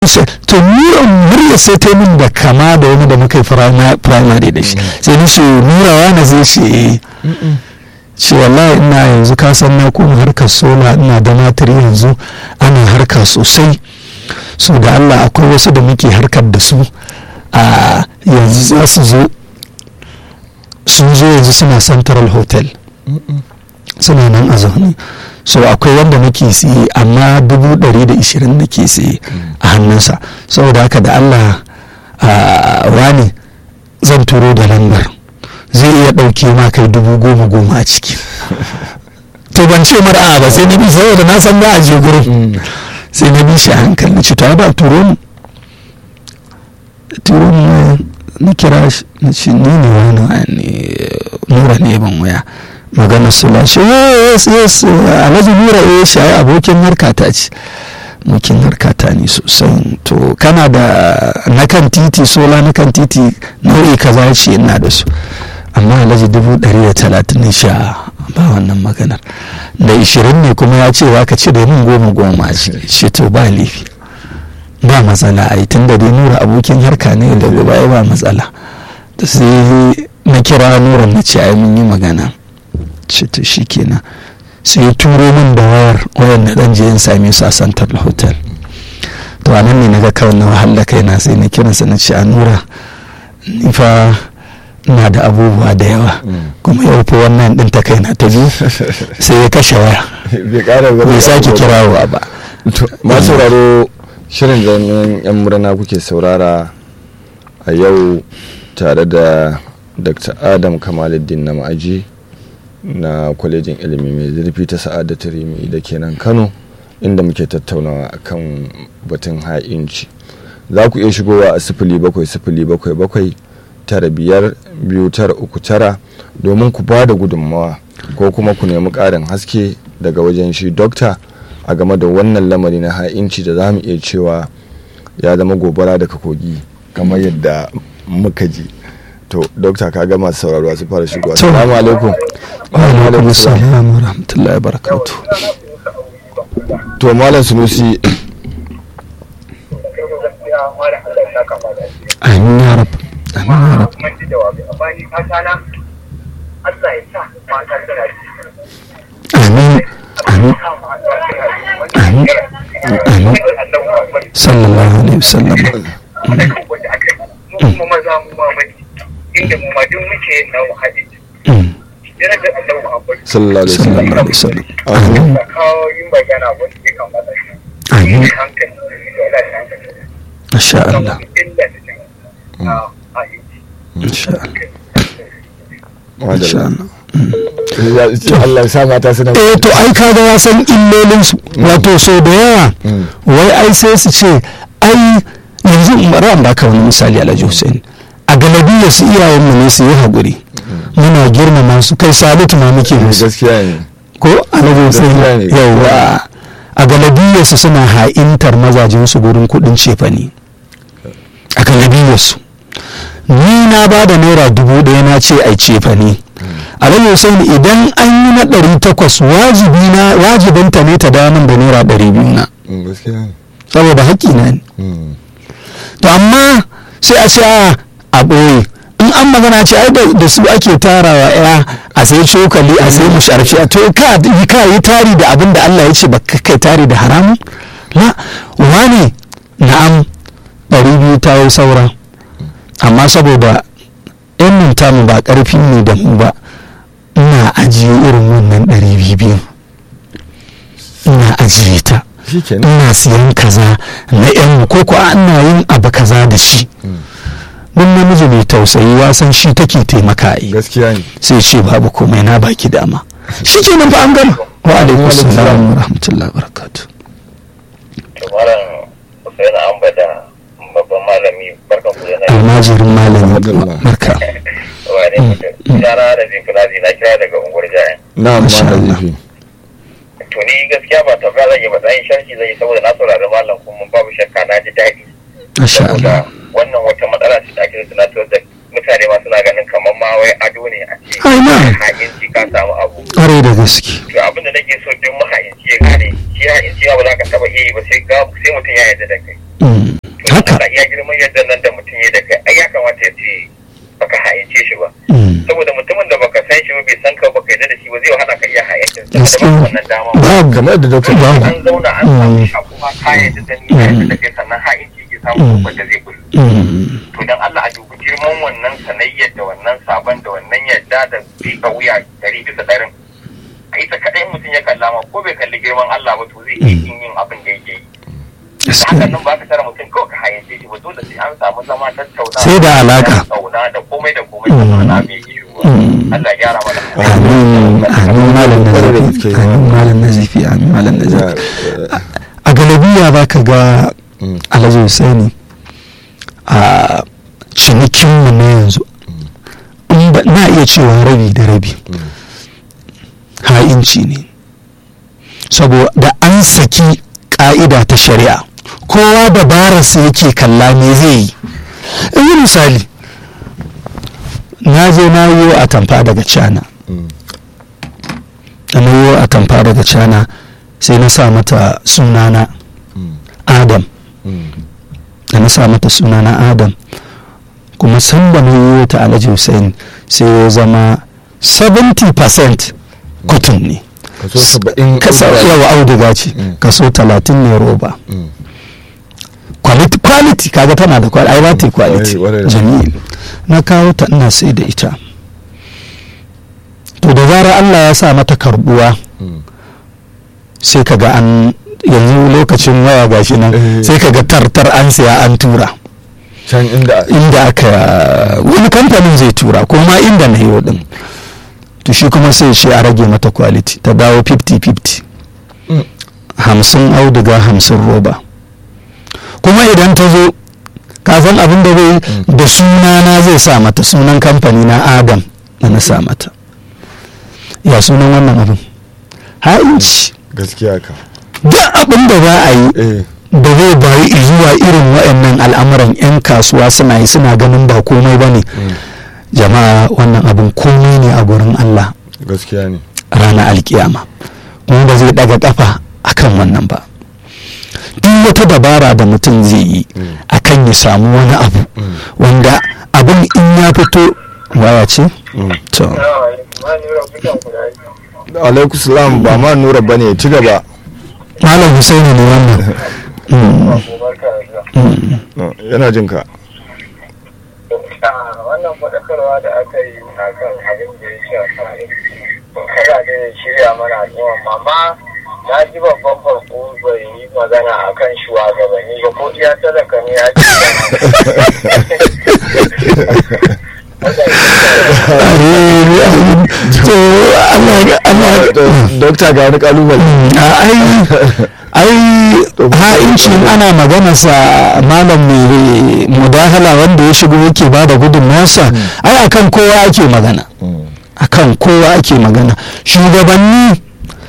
to ni murya sai ta min da kama da wani da muka yi primary da shi sai ni ce nurawa na zai ce eh ce wallahi ina yanzu ka san na kuma harkar sola ina da matar yanzu ana harka sosai so da Allah akwai wasu da muke harkar da su a yanzu za su zo sun zo yanzu suna central hotel suna nan a zaune so akwai wanda nake siye amma dubu ɗari da ishirin nake siye a hannunsa saboda haka da allah wani zan turo da lambar zai iya ɗauke ma kai dubu goma goma a ciki to ban ce mara ba sai na bi saboda na san ba a je gurin sai na bi shi a hankali na ce to ba turo mu turo mu na kira shi na ce ni ne wani nura ne ban waya magana su lashe yes yes alhaji nura eh shi ai abokin harkata ce mukin harkata ne sosai to kana da na kan titi sola na kan titi nau'i kaza ce ina da su amma alhaji dubu ɗari da talatin ne sha ba wannan maganar da ishirin ne kuma ya ce ka ci da min goma goma a shi to ba laifi ba matsala ai tun da dai nura abokin harka ne da baya ba matsala da sai na kira nura na ce ai mun yi magana ce to shi kenan sai ya turo min da wayar wayar na dan je in same su a santar hotel to anan ne naga kawai na wahala kaina sai na kiransa na ce a nura ni fa na da abubuwa da yawa kuma yau fa wannan din ta kaina ta biyu sai ya kashe waya bai sake kirawa ba masu sauraro shirin jami'an yan murna kuke saurara a yau tare da dr adam kamaluddin na ma'aji na kwalejin ilimi mai zurfi ta sa'adatu rimi da ke nan kano inda muke tattaunawa akan batun ha'inci za ku iya shigowa a sifili bakwai sifili bakwai bakwai tara biyar biyu tara uku tara domin ku ba da gudunmawa ko kuma ku nemi ƙarin haske daga wajen shi dokta a game da wannan lamari na ha'inci da za mu iya cewa ya zama gobara daga kogi kamar yadda muka ji to dokta ka gama sauraro su fara shigowa assalamu alaikum wa alaikum assalam wa rahmatullahi wa barakatuh to malam sunusi amin ya rab amin ya rab amin amin amin amin sallallahu alaihi wasallam mu maza mu ma bane inda mu ma duk muke yin namu hadisi yana da Allah Muhammad sallallahu alaihi wasallam sallallahu alaihi wasallam amin da kawo yin magana wanda ya kamata shi amin hankali da wala hankali masha Allah illa da jin a hadisi masha Allah Madalla. Allah Ya ce Allah ya sa mata suna eh to ai kaga ya san illolin su wato so da yawa wai ai sai su ce ai yanzu bari an baka wani misali Alhaji Hussein a galabiyar su iyayen mu ne su yi haƙuri muna girmama su kai salutu ma muke musu gaskiya ne ko Alhaji Hussein Gaskiya ne. yawa a galabiyar su suna ha'intar mazajen su gurin kuɗin cefane a galabiyar su ni na ba da naira dubu ɗaya na ce ai cefane alhaji hussein idan an yi na ɗari takwas wajibi na wajibinta ne ta dawo min da naira ɗari biyu na Mm, gaskiya ne saboda haƙƙina ne Mm. to amma sai a ce a a ɓoye in an magana ce ai da da su ake tarawa ya a sai cokali a sai musharfi a to ka yi ka yi tari da abin da Allah ya ce ba ka kai tari da haramun la wani na'am ɗari biyu ta yi saura amma saboda yan min tamu ba ƙarfi ne da mu ba ina ajiye irin wannan ɗari biyu biyu ina ajiye ta shikenan ina siyan kaza na yan ko ko ana yin abu kaza da shi mun namiji mai tausayi wasan shi take taimaka yi gaskiya ne sai ce babu komai na baki dama shi ke nan fa an gama wa alaikum salam wa rahmatullahi wa barakatuh malam Hussein Ambada babban malami barkan ku yana almajirin malami Alhamdulillah. barka wane mutum yara da zinkulazi na kira daga unguwar jayan na Masha amma Allah. nazifi to ni gaskiya ba tafiya zan yi ba dan sharhi zan yi saboda na saurari malam kuma babu shakka na ji daɗi masha saboda Allah wannan wata matsala ce da ake tunatar da mutane ma suna ganin kamar ma wai ado ne a ce Ai, na. ha'inci ka samu abu ƙwarai da gaske to abin da nake so duk maha'inci ya gane shi ha'inci ba za ka taba iya yi ba sai ga sai mutum ya yarda da kai Mm. haka Allah iya girman yadda nan da mutum ya da kai ai ya kamata ya ce baka hayance shi ba Mm. saboda mutumin da baka san shi ba bai san ka ba kai da shi ba zai hana ka iya hayance shi da Gaskiya. ba wannan dama ba babu kamar da dokta babu an zauna an samu shi kuma kayan da ni kayan da kai sannan hayance ke samu Mm. babban da zai kullu Mm. to dan Allah a dubi girman wannan sanayyar da wannan sabon da wannan yadda da bika wuya dari bisa ɗarin a ita kaɗai mutum ya kalla ma ko bai kalli girman Allah ba to zai iya yin yin abin da yake yi da gaskiya hakan nan ba ka tara mutum kawai ka hayance shi ba dole sai an samu zama tattauna Sai da alaka. tattauna da komai da komai da mana mai iyo Mm. Allah ya gyara mana amin amin malam na Kwarai da zafi gaske. amin malam na zafi amin malam na Ya, zafi eh, a galabiya za ka ga mm, alhaji Hussaini a cinikinmu na yanzu in ba- na iya cewa rabi da rabi mm, ha'inci ne saboda an saki ka'ida ta shari'a kowa dabararsa yake kalla me zai yi yi misali na je na yi a tamfa daga cana mm, da na yi a tamfa daga cana sai na sa mata sunana mm, adam mm, da na sa mata sunana adam kuma sanda na yi ta alhaji hussein sai ya zama 70% cotton ne kaso saba'in kasa auduga. yawa auduga ce Mm. kaso 30 ne roba Mm, quality quality kaga tana da quality ai ba ta yi quality Kwarai, kwarai da jamil na kawo ta ina sai da ita to da zarar Allah ya sa mata karbuwa mm, sai kaga an yanzu lokacin waya gashi nan Eh. sai kaga tartar an siya an tura can inda inda aka wani kamfanin zai tura ko ma inda na yi din to shi kuma sai shi a rage mata quality ta dawo 50-50 Mm, hamsin auduga hamsin roba kuma idan ta zo kafin abin da zai Mm. da sunana zai sa mata sunan kamfani na adam da na sa mata ya sunan wannan abin ha'inci gaskiya ka duk abin da za a yi eh da zai bayi zuwa irin waɗannan al'amuran 'yan kasuwa suna yi suna ganin ba komai ba ne mm, jama'a wannan abin komai ne a gurin allah gaskiya ne ranar alkiyama kuma ba zai daga kafa akan wannan ba duk wata dabara da mutum zai yi Mm. akan ya samu wani abu Mm. wanda abin in ya fito waya ce Mm. to alaikum salam ba ma nura bane ci gaba malam husaini ne wannan Mm, mm. No, yana jin ka wannan faɗakarwa da aka yi a kan abin da ya shafa kada da ya shirya mana al'umma amma na ji babban farko bai yi magana a kan shugabanni ba ko iya talaka ne ya ce to Allah Allah dokta ga wani kalubale a ai ai ha'inci ana magana sa malam mai mudahala wanda ya shigo yake ba da gudunmawarsa ai akan kowa ake magana Mm, akan kowa ake magana shugabanni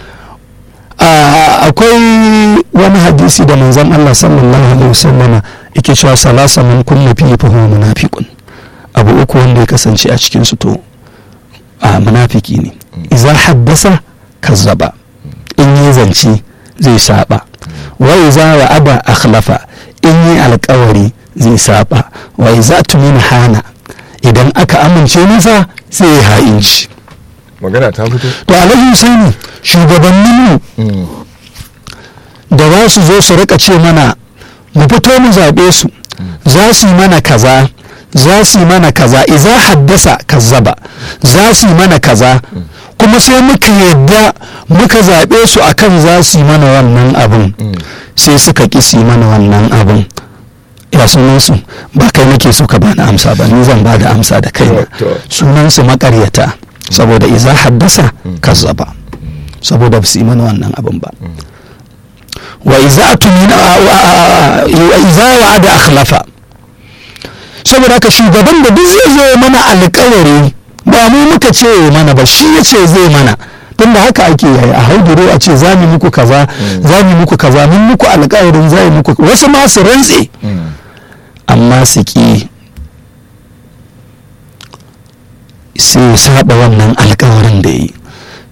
a- akwai wani hadisi da manzon Allah sallallahu alaihi wasallama yake cewa salasa man kunna fi fa huwa munafiqun abu uku wanda ya kasance a cikin su to a munafiki ne idza haddasa kazzaba in yi zance zai saba wa idza wa'ada akhlafa in yi alkawari zai saba wa idza tumina hana idan aka amince masa sai ya ha'inci magana ta fito to alhaji husaini shugabanninmu Mm, da za su zo su rika ce mana mu fito mu zaɓe su za su yi mana kaza za su yi mana kaza iza haddasa kazzaba za su yi mana kaza kuma sai muka yadda muka zaɓe su akan za su yi mana wannan abin mm, sai suka ƙi su yi mana wannan abin ya sunansu ba kai nake so ka bani amsa ba ni zan ba da amsa da kaina To, to. sunansu makaryata saboda iza haddasa kazzaba saboda ba su yi mana wannan abin ba wa iza tumina wa iza wa'ada akhlafa saboda haka shugaban da duk zai zo mana alƙawari ba mu muka ce mana ba shi ya ce zai mana tunda haka ake yi a hauduro a ce za mu muku kaza za mu muku kaza mun muku alƙawarin za mu muku wasu ma su rantse mm, amma su ƙi sai ya saba wannan alkawarin da yi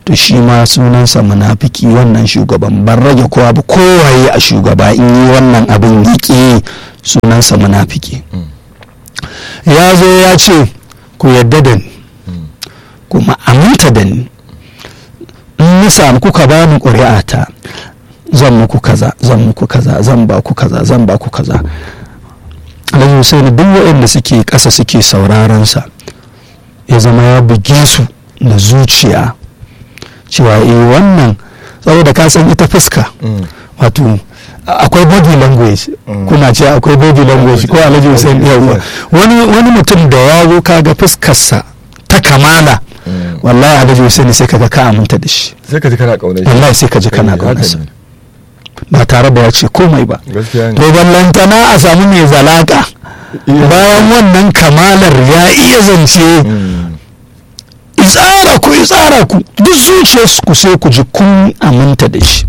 to shi ma sunansa munafiki wannan shugaban ban rage kowa ba kowaye a shugaba in yi wannan abin yake sunansa munafiki ya zo ya ce ku yadda da ni kuma aminta da ni in na samu kuka ba ni ƙuri'ata zan muku kaza zan muku kaza zan ba ku kaza zan ba ku kaza alhaji hussein duk waɗanda suke ƙasa suke sauraron sa ya zama ya buge su da zuciya cewa eh wannan saboda ka san ita fuska wato akwai body language kuna ce akwai body language ko alhaji hussein yawa wani wani mutum da ya zo kaga fuskarsa ta kamala wallahi alhaji hussein sai kaga ka aminta da shi sai ka ji kana kaunar shi wallahi sai ka ji kana kaunarsa ba tare da ya ce komai ba gaskiya to ne ballantana a samu mai zalaka bayan wannan kamalar ya iya zance Mm. tsara ku tsara ku duk zuciyarsu ku sai ku ji kun aminta da shi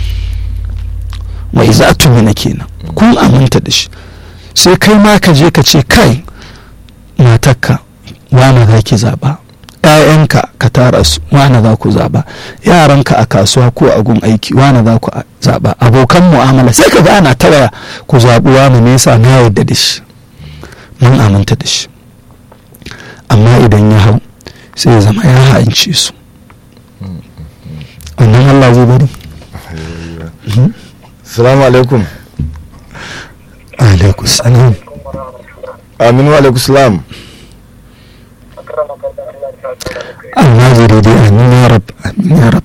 mai za tumina kenan kun aminta da shi sai kai ma ka je ka ce kai matakka wane za ki zaba ‘ya'yanka ka tara su wane za ku zaba yaranka a kasuwa ko a gun aiki wane za ku zaba abokan mu'amala sai ka ga ana ta waya ku zaɓi wane me yasa na yarda da shi mun aminta da shi amma idan ya hau sai ya zama ya ha'ince su wannan Allah zai bari salamu alaikum alaikum salam aminu alaikum salam Allah zai daidai amin ya rab amin ya rab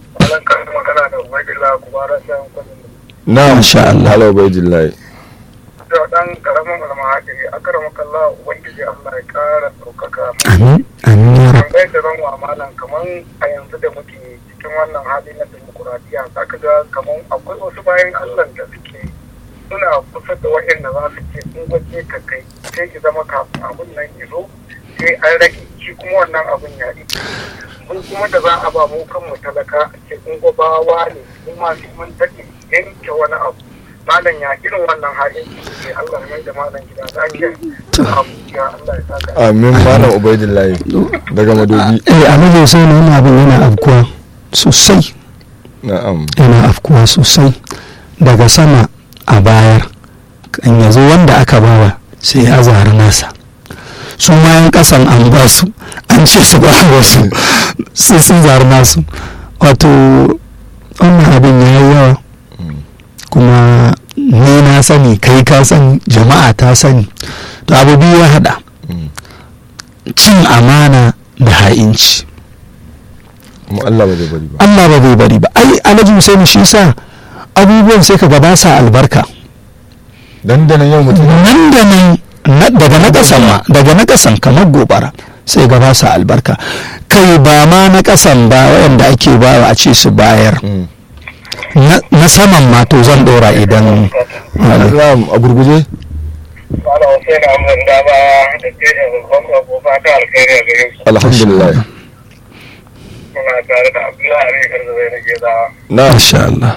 na Masha Allah. halau bai jillahi dan karamin almahajiri akaramaka Allah ubangiji Allah ya kara ɗaukaka amin amin ya rab tambayar da zan wa malam kaman a yanzu da muke cikin wannan hali na demokuraɗiyya za ka ga kaman akwai wasu bayan Allah da suke suna kusa da waɗanda za su ce in waje ka kai sai ki zama kafin abun nan ya zo sai an rage shi kuma wannan abun ya yi mun kuma da za a ba mu kanmu talaka a ce in gobawa ne kuma sai mun take yanke wani abu malam ya irin wannan halin ke Allah ya mai da malam gida lafiya abu ya Allah ya saka amin malam ubaidillahi daga madobi eh alhaji Hussein wannan abin yana afkuwa sosai na'am yana afkuwa sosai daga sama a bayar kan yazo wanda aka bawa sai ya zari nasa su ma yan kasan an ba su an ce su ba wasu sai sun zari nasu wato wannan abin ya yi yawa kuma ni na sani kai ka sani jama'a ta sani to abu biyu ya hada Mm. cin amana da ha'inci kuma Allah ba zai bari ba Allah ba zai bari ba ai alhaji Hussein shi sa abubuwan sai ka ga ba sa albarka dandanan yau mutum nan da nan na- daga na kasan ma daga na kasan kamar gobara sai ga ba sa albarka kai ba ma na kasan ba wayanda ake bawa a ce su bayar Mm. na na saman ma to zan dora idan Na'am, a gurguje Malam Hussein Ahmad Daba da ke da babban bako fata alkhairi a gare su. alhamdulillah Muna tare da Abdullahi Ari Garzazai na Gezawa. na insha Allah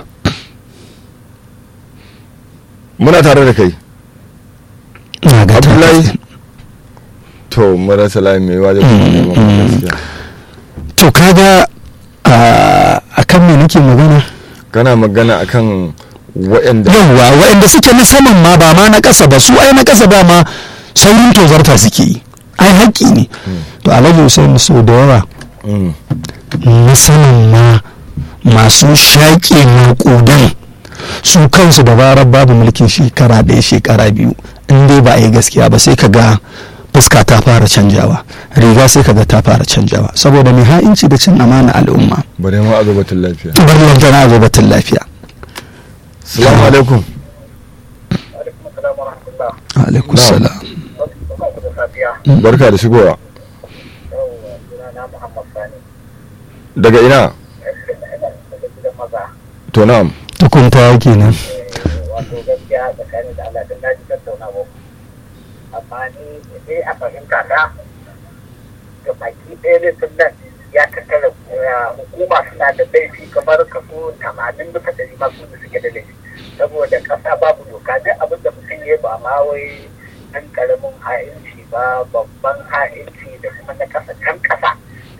muna tare da kai na ga ta- abdullahi to marasa layi mai wajen kuma neman Mm, mm. gaskiya to kaga a akan me nake magana kana magana akan waɗanda yawwa waɗanda suke na saman ma ba ma na ƙasa ba su ai na ƙasa ba ma saurin tozarta suke yi ai haƙƙi ne to alhaji hussein so da yawa Mm. na saman ma masu shaƙe maƙudan su kansu da barar babu mulkin shekara ɗaya shekara biyu in dai ba a yi gaskiya ba sai ka ga fuska ta fara canjawa riga sai ka ga ta fara canjawa saboda mai ha'inci da cin amana al'umma bare ma a zubatin lafiya bari lantana a batun lafiya salamu alaikum Alaikum salam wa rahmatullah. alaikum Na'am. salam Barka ku da safiya. barka da shigowa Yawwa, sunana Muhammad Sani. daga ina Daga gidan maza. to na'am tukunta kenan Wato gaskiya tsakanin da Allah don na ji tattaunawa. Amma ni dai a fahimta ta ga baki ɗaya ne tun nan ya tattara uh, hukuma suna da laifi kamar kaso tamanin bisa ɗari masu da suke da laifi. Saboda ƙasa babu doka duk abin da mutum ya ba ma wai ɗan ƙaramin ha'inci ba babban ha'inci da kuma na ƙasa can ƙasa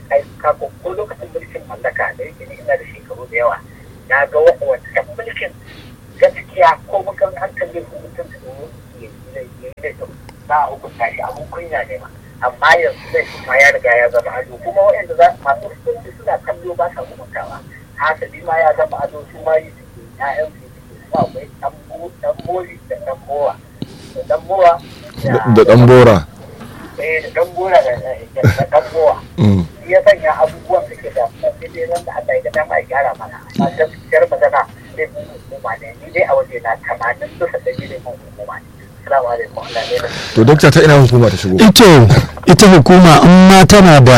aika ko ko lokacin mulkin mallaka da yake ni ina da shekaru da yawa na ga wancan mulkin gaskiya ko mukan hankali ko mutum su yi da za a hukunta shi abun kunya ne ma amma yanzu zai kuma ya riga ya zama ado kuma waɗanda za masu hukunci suna kallo ba sa hukuntawa hasali ma ya zama ado su ma yi suke ya'yan su suke su akwai dan mori da dan mowa da dan mowa da dan bora eh da dan bora da dan mowa shi ya sanya abubuwan suke da sai dai nan da Allah ya ga dama ya gyara mana amma gaskiyar magana sai mun hukuma ne ni dai a waje na tamanin bisa ɗari ne mun hukuma ne Assalamu alaikum Allah ne to dokta ta ina hukuma ta shigo ito ita hukuma in ma tana da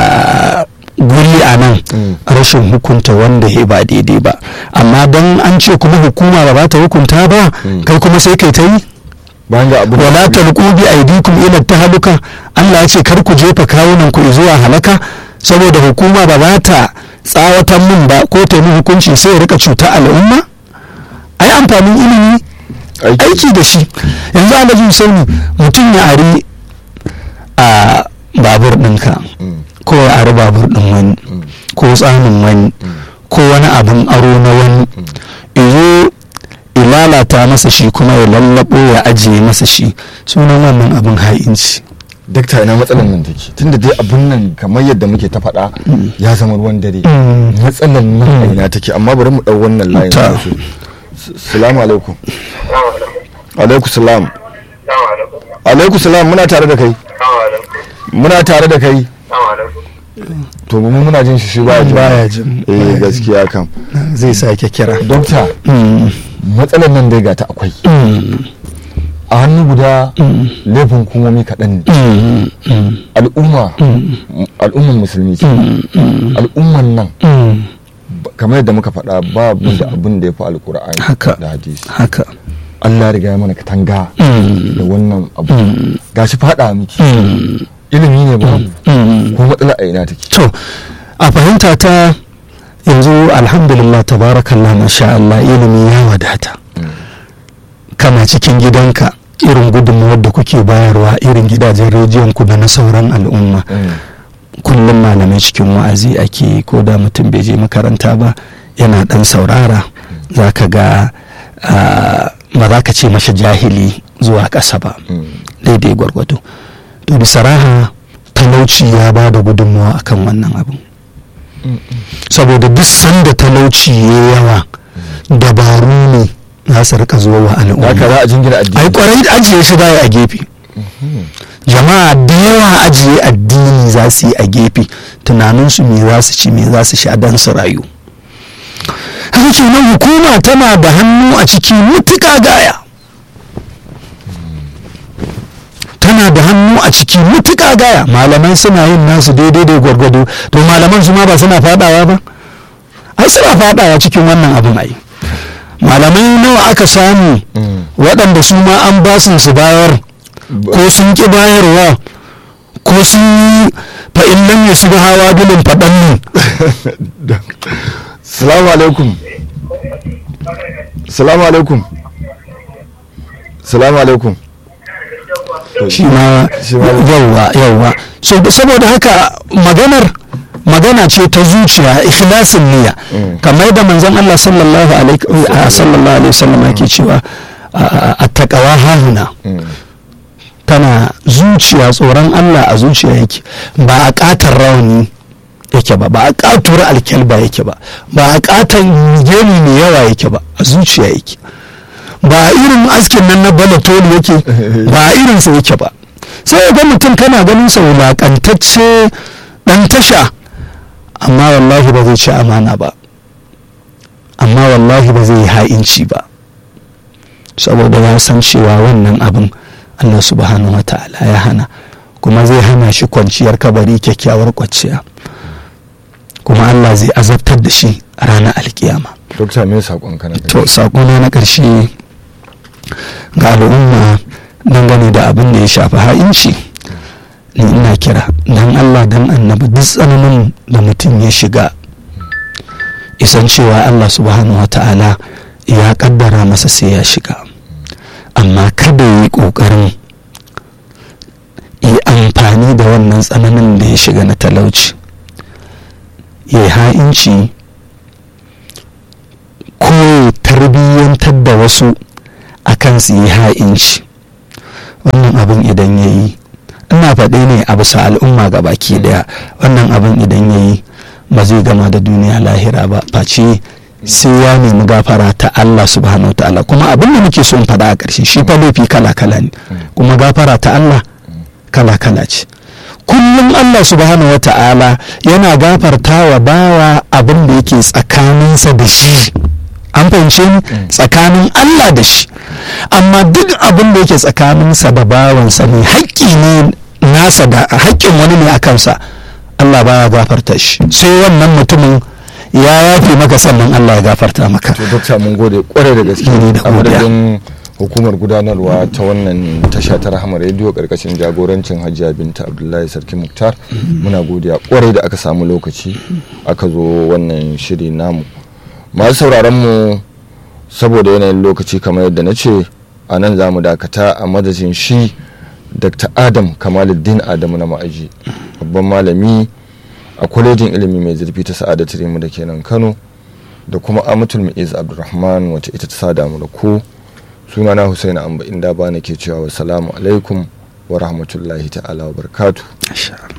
guri a nan rashin hukunta wanda ya ba daidai ba amma don an ce kuma hukuma ba ba ta hukunta ba kai kuma sai kai ta yi bayan ga abu wala talqu bi aydikum ila tahaluka Allah ya ce kar ku jefa kawunan ku zuwa halaka saboda hukuma ba za ta tsawatan min ba ko ta yi hukunci sai ya rika cuta al'umma ai amfanin ilimi aiki da shi yanzu alhaji sauni mutum ya ari a babur ɗinka ko ya ari babur ɗin wani ko tsanin wani ko wani abin aro na wani izo ilalata masa shi kuma ya lallabo ya ajiye masa shi sunan wannan abin ha'inci dakta ina matsalan nan take tunda dai abun nan kamar yadda muke ta faɗa ya zama ruwan dare matsalan nan a ina take amma bari mu ɗau wannan layin salamu alaikum alaikum salam alaikum salam muna tare da kai muna tare da kai to mu muna jin shi shi ba baya jin eh gaskiya kam zai sake kira dokta matsalar nan dai ga ta akwai a hannu guda laifin hukumomi kaɗan ne al'umma al'umman musulmi ce al'umman nan kamar yadda muka faɗa ba da abin da ya fi alkur'ani haka da hadisi haka Allah riga ya mana katanga da wannan abu gashi faɗa miki ilimi ne ba ko matsala a ina take to a fahimta ta yanzu alhamdulillah tabarakallah masha Allah ilimi ya wadata kana cikin gidanka irin gudunmawar da kuke bayarwa irin gidajen rediyon ku da na sauran al'umma kullum malamai cikin wa'azi ake ko da mutum bai je makaranta ba yana dan saurara za ka ga ba za ka ce masa jahili zuwa ƙasa ba daidai gwargwado to bisa raha talauci ya ba da gudunmawa akan wannan abin saboda duk sanda talauci ya yawa dabaru ne za su rika zuwa wa al'umma haka za a jingina addini ai kwarai ajiye shi baya a gefe jama'a da yawa ajiye addini za su yi a gefe tunaninsu me za su ci me za su sha don su rayu haka kenan hukuma tana da hannu a ciki mutuka gaya tana da hannu a ciki mutuka gaya malaman suna yin nasu daidai da gwargwado to malaman su ma ba suna fadawa ba ai suna fadawa cikin wannan abin ai malamai nawa aka samu waɗanda su ma an ba su su bayar ko sun ki bayarwa ko sun yi fa'in nan ya shiga hawa bilin faɗan ne salamu alaikum salamu alaikum salamu alaikum shi ma yauwa yauwa so saboda haka maganar magana ce ta zuciya ikhlasin niyya kamar da manzon Allah sallallahu alaihi wasallam yake cewa attaqawa hahuna tana zuciya tsoron Allah a zuciya yake ba a katar rauni yake ba ba a katuwar alkyalba yake ba ba a katan gemi mai yawa yake ba a zuciya yake ba a irin askin nan na balatoli yake ba a irinsa yake ba sai ga mutum kana ganin sa wulakantacce dan tasha amma wallahi ba zai ci amana ba amma wallahi ba zai yi ha'inci ba saboda ya san cewa wannan abin Allah subhanahu wa ta'ala ya hana kuma zai hana shi kwanciyar kabari kyakkyawar kwanciya kuma Allah zai azabtar da shi a ranar alkiyama dokta me sakon kana to sakona na ƙarshe ga al'umma dangane da abin da ya shafi ha'inci ni ina kira dan Allah dan annabi duk tsananin da mutum ya shiga isan cewa Allah subhanahu wa ta'ala ya kaddara masa sai ya shiga amma kada yi ƙoƙarin yi amfani da wannan tsananin da ya shiga na talauci ya yi ha'inci ko ya tarbiyyantar da wasu akan su yi ha'inci wannan abin idan ya yi ina faɗi ne a bisa al'umma ga baki daya wannan abin idan ya yi ba zai gama da duniya lahira ba face sai ya nemi gafara ta Allah subhanahu wa ta'ala kuma abin da muke so in faɗa a ƙarshe shi fa laifi kala kala ne kuma gafara ta Allah kala kala ce kullum Allah subhanahu wa ta'ala yana gafarta wa bawa abin da yake tsakaninsa da shi an fahimce ni tsakanin Allah da shi amma duk abin da yake tsakaninsa da bawansa ne haƙƙi ne nasa da haƙƙin wani ne a kansa Allah baya gafarta shi sai wannan mutumin ya yafe maka sannan Allah ya gafarta maka to dokta mun gode kwarai da gaske Ni da a godiya. madadin hukumar gudanarwa ta wannan tasha ta rahama rediyo karkashin jagorancin hajiya binta abdullahi sarki muktar muna godiya kwarai da aka samu lokaci aka zo wannan shiri namu masu sauraron mu saboda yanayin lokaci kamar yadda na ce a nan za mu dakata a madadin shi dr adam kamaluddin adamu na ma'aji babban malami a kwalejin ilimi mai zurfi ta sa'adatu rimu da kenan kano da kuma amatul mu'iz abdulrahman wacce ita ta sada mu da ku sunana husaini amba inda ba ke cewa wassalamu alaikum wa rahmatullahi ta'ala wa barakatuh Masha Allah.